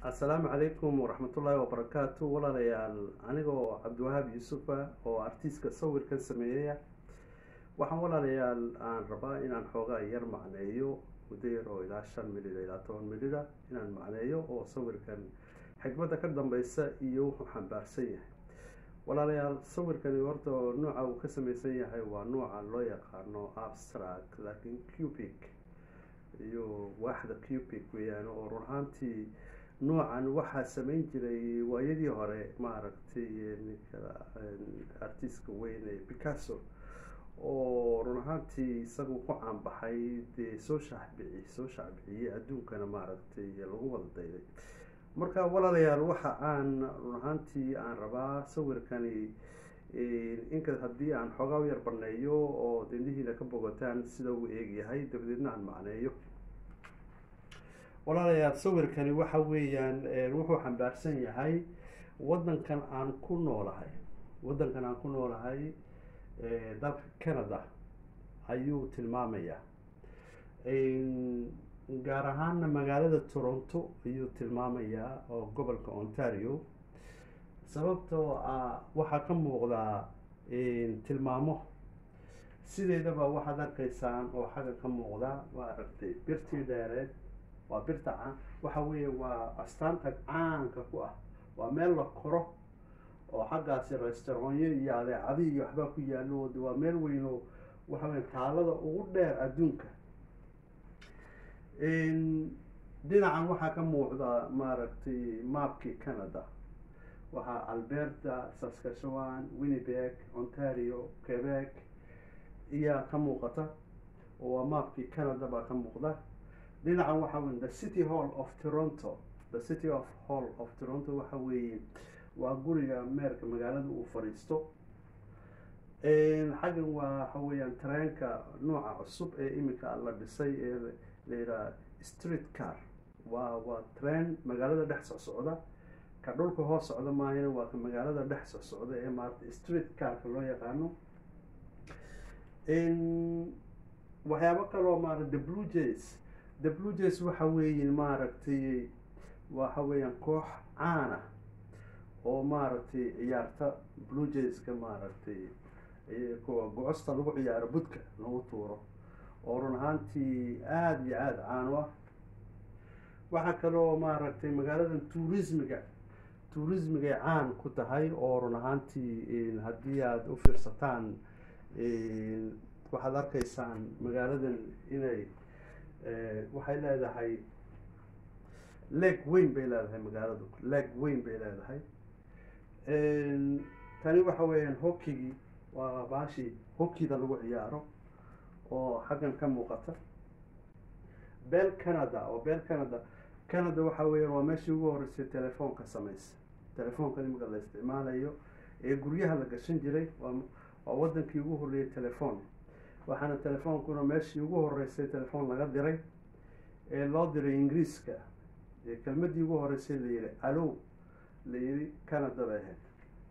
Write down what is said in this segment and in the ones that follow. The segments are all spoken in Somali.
assalaamu calaykum waraxmatullaahi wabarakaatu walaalayaal anigoo cabdiwahaab yuusufa oo artiiska sawirkan sameeyaya waxaan walaalayaal aan rabaa inaan xoogaa yar macneeyo muddo yar oo ilaa shan midhida ilaa toban midhida inaan macneeyo oo sawirkan xikmadda ka dambeysa iyo wuxuu xambaarsan yahay walaalayaal sawirkani horta nooca uu ka sameysan yahay waa nooca loo yaqaano abstract laakiin cubic iyo waaxda cubic weeyaan oo run ahaantii noocan waxaa sameyn jiray waayadii hore maaragtay ninka artiska weyn ee picasso oo run ahaantii isagu ku caanbaxay dee soo shaacbici soo shaacbiciyey adduunkana maaragtay lagu wada dayday marka walaalayaal waxa aan run ahaantii aan rabaa sawirkani inka haddii aan xoogaa u yar baneeyo oo dindhihiina ka bogataan sida uu eegyahay dabadeedna aan macneeyo walaalayaal sawirkani waxa weeyaan wuxuu xambaarsan yahay waddankan aan ku noolahay waddankan aan ku noolahay dalka canada ayuu tilmaamayaa gaar ahaana magaalada toronto ayuu tilmaamayaa oo gobolka ontario sababtoo ah waxaa ka muuqdaa tilmaamo sideedaba waxaad arkaysaan oo xagga ka muuqda waa aragtay birtii dheereed waa birta caan waxa weeye waa astaanta caanka ku ah waa meel la koro oo xaggaasi restauranyo iyo adeecadi iyo waxbaa ku yaalo waa meel weyn oo waxa weye taalada ugu dheer adduunka dhinacan waxaa ka muuqda maaragtay maapkii canada waxaa alberta saskatchewan winnipeg ontario quebec iyaa ka muuqata oo waa maapkii canada baa ka muuqda dhinacan waxa wey the city hall of toronto the city of hall of toronto waxa weeye waa guriga meerka magaalada uu fadhiisto xaggan waa waxa weeyaan tareenka nooca cusub ee iminka la dhisay ee la yidhaha street car waa waa train magaalada dhex socsocda ka dhulka hoos socda maahina waa ka magaalada dhex socsocda ee maarata street carka loo yaqaano waxyaabo kaloo maarata the blue jays the blue jays waxa weeye maaragtay waxa weeyaan koox caana oo maaragtay ciyaarta blue jayska maaragtay gocosta lagu ciyaaro budka lagu tuuro oo run ahaantii aada iyo aada caano ah waxaa kaloo maaragtay magaaladan tourismiga tourismigay caan ku tahay oo run ahaantii haddii aada u fiirsataan waxaad arkaysaan magaaladan inay waxay leedahay leeg weyn bay leedahay magaaladu leeg weyn bay leedahay tani waxa weeyaan hokigii waa baashii hokida lagu ciyaaro oo xaggan ka muuqata bel canada oo bel canada canada waxa weeyaan waa meeshii ugu horreysay telefoonka samaysa telefoonka imika la isticmaalayo ee guryaha la gashan jiray waa waa waddankii ugu horreeyay telefoon waxaana telefoonkuna meeshii ugu horreysay telefoon laga diray ee loo diray ingiriiska ee kelmaddii ugu horreysay la yihi alow la yihi canada bay ahayd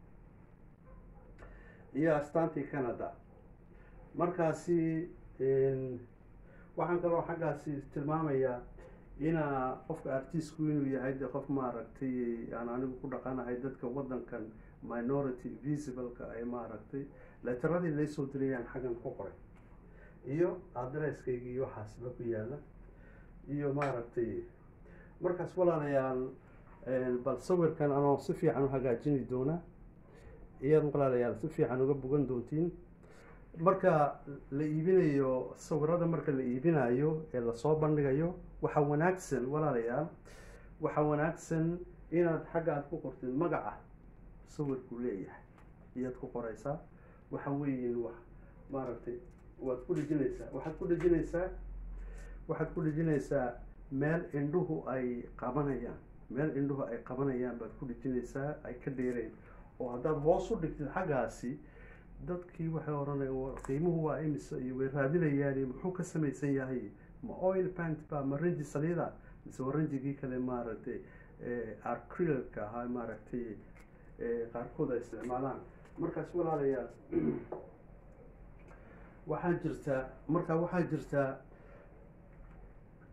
iyo astaantii canada markaasi waxaan kaloo xaggaasi tilmaamayaa inaa qofka artiistku inuu yahay de qof maaragtay aan anigu ku dhaqanahay dadka waddankan minority visibleka ee maaragtay leteradii laysoo dirayaan xaggan ku qoray iyo adresskayga iyo waxaasba ku yaala iyo maaragtay markaas walaalayaal bal sawirkan anoo si fiican u hagaajini doona iyaad walaalayaal si fiican uga bogan doontiin marka la iibinayo sawirada marka la iibinayo ee lasoo bandhigayo waxaa wanaagsan walaalayaal waxaa wanaagsan inaad xagga aad ku qortid magaca sawirku leeyahay iyaad ku qoraysaa waxa weeye wax maaragtay waad ku dhejinaysaa waxaad ku dhejinaysaa waxaad ku dhejinaysaa meel indhuhu ay qabanayaan meel indhuhu ay qabanayaan baad ku dhejinaysaa ay ka dheereen oo haddaad hoos u dhigtid xaggaasi dadkii waxay odhanaya qiimuhu waa imisa iyo way raadinayaan muxuu ka samaysan yahay ma oil pant ba ma ranji saliida mise waa ranjigii kale maaragtay arcrilka ahaa maaragtay qaarkood ay isticmaalaan markaas walaalayaal waxaa jirtaa marka waxaa jirtaa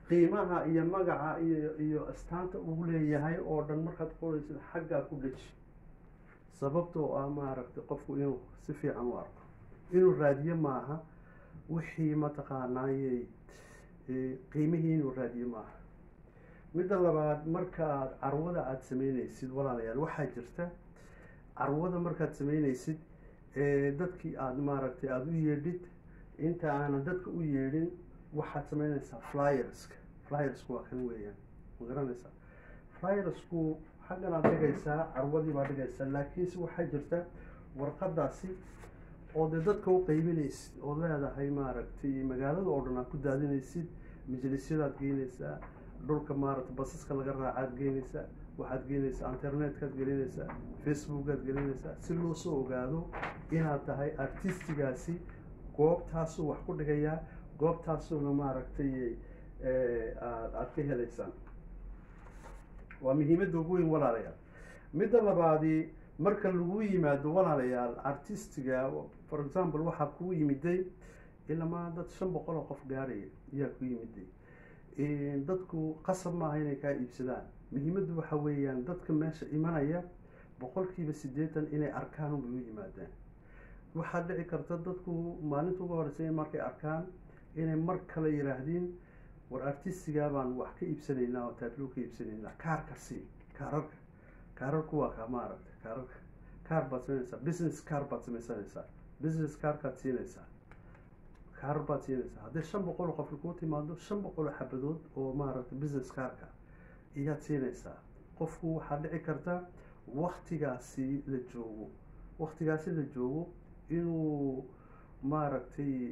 qiimaha iyo magaca iyo iyo astaanta uu leeyahay oo dhan markaad qoraysid xaggaa ku dheji sababtoo ah maaragtay qofku inuu si fiican u arko inuu raadiyo maaha wixii mataqaanaayey qiimihii inuu raadiyo maaha midda labaad markaaad carwada aada sameyneysid walaalayaal waxaa jirta carwada markaad sameyneysid dadkii aada maaragtay aada u yeedhid inta aanan dadka u yeedhin waxaad sameyneysaa flyerska flyersku waa kan weeyaan ma garanaysaa flyersku xaggan aad dhigaysaa carwadii baa dhigaysaa laakiinse waxaa jirta warqadaasi oo dee dadka u qeybinaysid oo leedahay maaragtay magaalada oo dhan aad ku daadinaysid majlisyadaad geynaysaa dhulka maaragtay basaska laga raacaad geynaysaa waxaad geynaysaa internetkaad gelinaysaa facebookaad gelinaysaa si loo soo ogaado inaad tahay artistigaasi goobtaasuu wax ku dhigayaa goobtaasuuna maaragtay aad aada ka helaysaan waa muhiimadda ugu weyn walaalayaal midda labaadi marka lagu yimaado walaalayaal artistiga for example waxaa kuu yimiday ilamaa dad shan boqol oo qof gaaraya ayaa ku yimiday dadku qasab maaha inay kaa iibsadaan muhiimaddu waxa weeyaan dadka meesha imanaya boqolkiiba siddeetan inay arkaan unbay u yimaadaan waxaa dhici karta dadku maalinta uga horeysa markay arkaan inay mar kale yidhaahdiin war artistigaa baan wax ka iibsanaynaa oo taablo ka iibsanaynaa kaarka sii kaararka kaararku waa ka maaragta kaararka kaar baad sameynaysaa business kaar baad sameysanaysaa business kaarkaad siinaysaa kaarar baad siinaysaa haddii shan boqol oo qofka kuu timaado shan boqol oo xabadood oo maaragtay business kaarka iyaad siinaysaa qofku waxaa dhici karta waktigaasi la joogo waktigaasi la joogo inuu maaragtay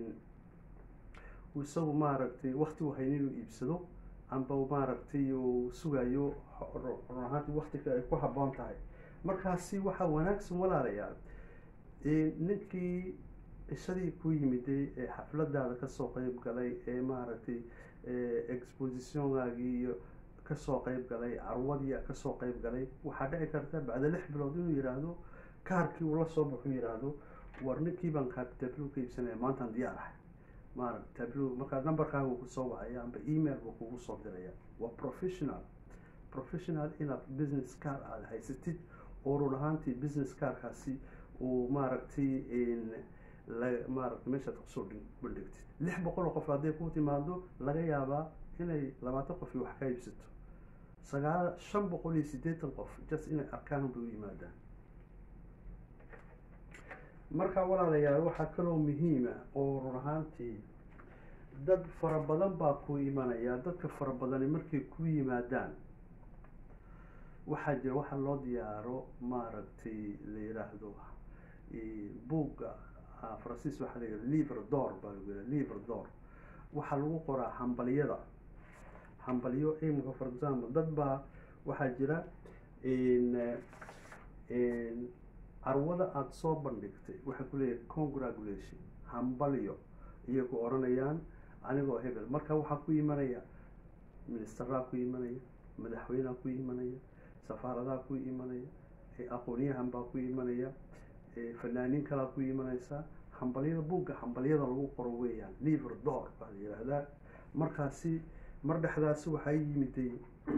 isagu maaragtay wakti u hayn inuu iibsado amba maaragtay uu sugayo run ahaantii waktiga ay ku habboon tahay markaasi waxaa wanaagsan walaalayaal ninkii ishadii ku yimiday ee xafladaada kasoo qeyb galay ee maaragtay expositionaagii iyo kasoo qeyb galay carwadii kasoo qeyb galay waxaa dhici karta bacda lix bilood inuu yihaahdo kaarkii uu la soo baxu yihaahdo war ninkii baan kaa tablo ka iibsanaya maantaan diyaar ahay maaragta tablo markaa numberkaaga kusoo wacaya amba email buu kugu soo diraya waa professional professional inaad business car aada haysatid oo run ahaantii business carkaasi uu maaragtay maaragtay meeshaad kusoo bandhigtid lix boqol oo qof hadday ku timaado laga yaabaa inay labaatan qof wax ka iibsato sagaal shan boqol iyo siddeetan qof just inay arkaan bay u yimaadaan marka walaalayaal waxaa kaloo muhiima oo run ahaantii dad fara badan baa ku imanaya dadka fara badani markay ku yimaadaan waxaa jira waxaa loo diyaaro maaragtay la yiraahdo buugga faransiis waxaa la yidhaha libre dor baa lagu yidhaha libre dor waxaa lagu qoraa hambalyada hambalyo imika for example dad baa waxaa jira carwada aada soo bandhigtay waxay ku leeyahay congratulation hambalyo iyagu odhanayaan anigoo hebel marka waxaa ku imanaya ministeraa ku imanaya madaxweyneha ku imanaya safaaradaha ku imanaya aqoonyahan baa ku imanaya fanaaniin kalaa ku imanaysa hambalyada buugga hambalyada lagu qoro weeyaan liver dor baa la yihahdaa markaasi mar dhexdaasi waxaa yimiday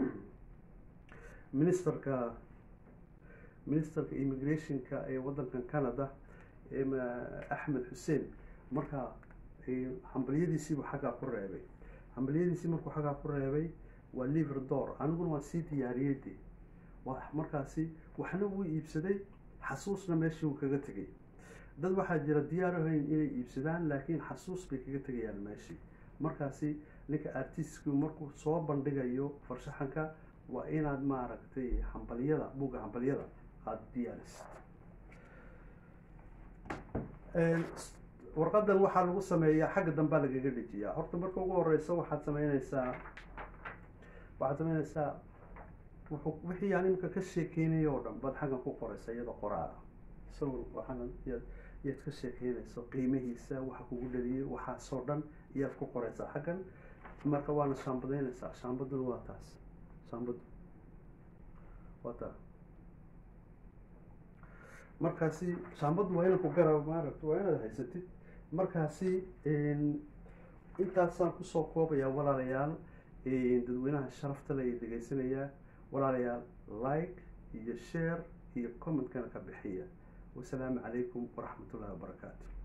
ministerka ministerka immigrationka ee waddankan canada axmed xuseen markaa hambalyadiisiibuu xaggaa ku reebay hambalyadiisii markuu xaggaa ku reebay waa liver dor aniguna waan sii diyaariyey de waa markaasi waxna wuu iibsaday xasuusna meeshii uu kaga tegay dad waxaa jira diyaarahayn inay iibsadaan laakiin xasuus bay kaga tegayaan meeshii markaasi ninka artistku markuu soo bandhigayo farshaxanka waa inaad maaragtay hambalyada buugga hambalyada aada diyaarisid warqadan waxaa lagu sameeyaa xagga dambaa lagaga dhejiyaa horta marka ugu horeysa waxaad sameyneysaa waxaad sameyneysaa wuxuu wixii aan imika ka sheekeynaya oo dhan baad xaggan ku qoreysa iyada qoraala sawir waxaana yaad yaad ka sheekeynayso qiimihiisa waxa kugu dhaliyay waxaasoo dhan iyaad ku qoreysaa xaggan marka waana shaambadeyneysaa shaambaduna waa taas shaambadu waa taa markaasi shaambadu waa inaad ku gara maaragta waa inaad haysatid markaasi intaasaan kusoo koobayaa walaalayaal dadweynaha sharafta le ee dhegaysanayaa walaalayaal like iyo share iyo commentkana ka bixiya wasalaamu calaykum waraxmat ullahi wabarakaatu